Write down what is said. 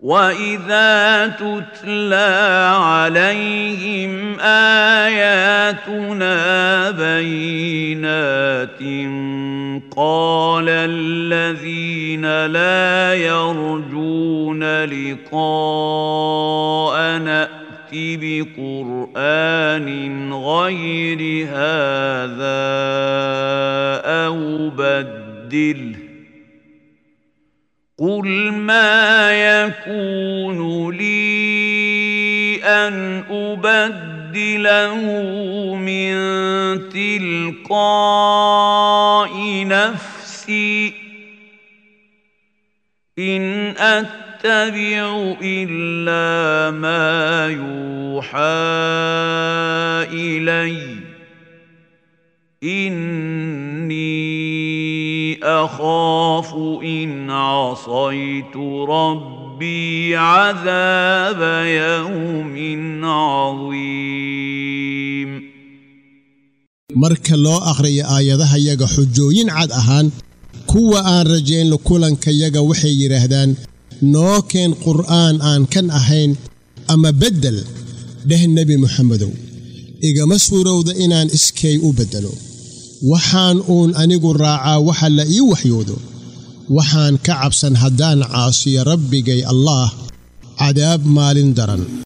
واذا تتلى عليهم اياتنا بينات قال الذين لا يرجون لقاءنا ائت بقران غير هذا او بدله قل ما يكون لي ان ابدله من تلقاء نفسي ان اتبع الا ما يوحى الي اني اخاف ان عصيت ربي عذاب يوم عظيم marka loo akhriyo aayadahayaga xujooyin cad ahaan kuwa aan rajayn kulankayaga waxay yidhaahdaan noo keen qur'aan aan kan ahayn ama beddel dheh nebi moxamedow igama suurowda inaan iskay u beddelo waxaan uun anigu raacaa waxa la ii waxyoodo waxaan ka cabsan haddaan caasiyo rabbigay allaah cadaab maalin daran